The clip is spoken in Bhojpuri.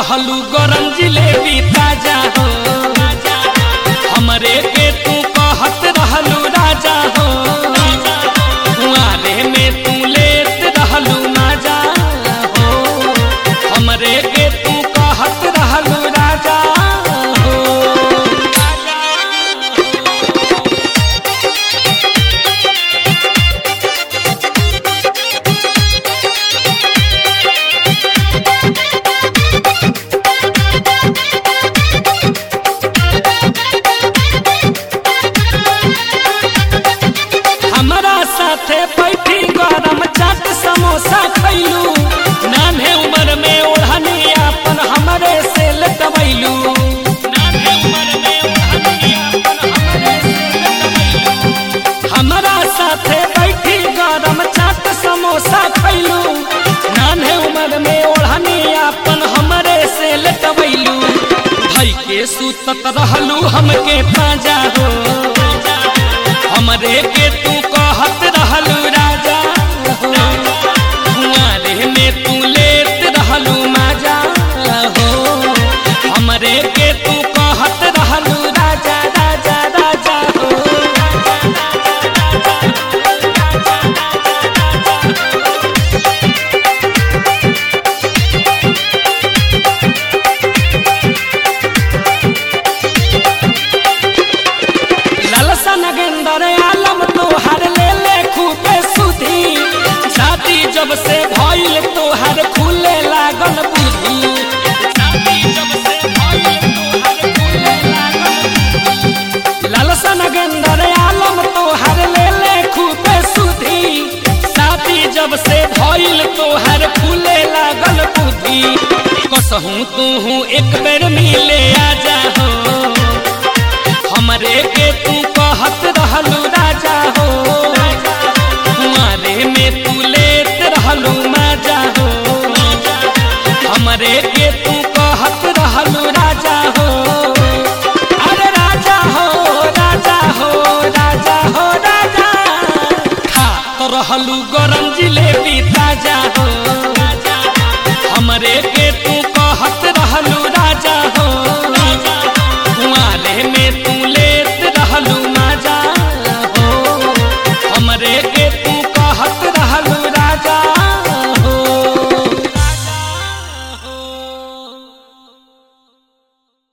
रहलू गरम जिलेबी ताजा हो हमरे के तू कहत रहलू राजा हो कुआरे में तू लेत रहलू माजा हो हमरे के तू कहत रहलू राजा हो हमरा साथे बैठी गरम चाट समोसा खैलू नान्हे उम्र में ओढ़नी अपन हमरे से लटवैलू हमरा साथे बैठी गरम चाट समोसा खैलू नान्हे उम्र में ओढ़नी अपन हमरे से लटवैलू भई के सुतत रहलू हमके पाजा हो हमरे के तू कहत रहलू राजा हो कुआरे में तू लेत रहलू माजा हो हमरे के तू कहत रहलू राजा राजा राजा हो लालसा नगेंदर आलम तोहर ले ले खूबे सुधी शादी जब से भइल तोहर खुले लागल बुद्धि लालसा नगेंदर आलम तोहर ले ले खूबे सुधी शादी जब से भइल तोहर खुले लागल बुद्धि कसहूँ तू एक बेर मिले आजा हो हमरे के तू कहत रहलू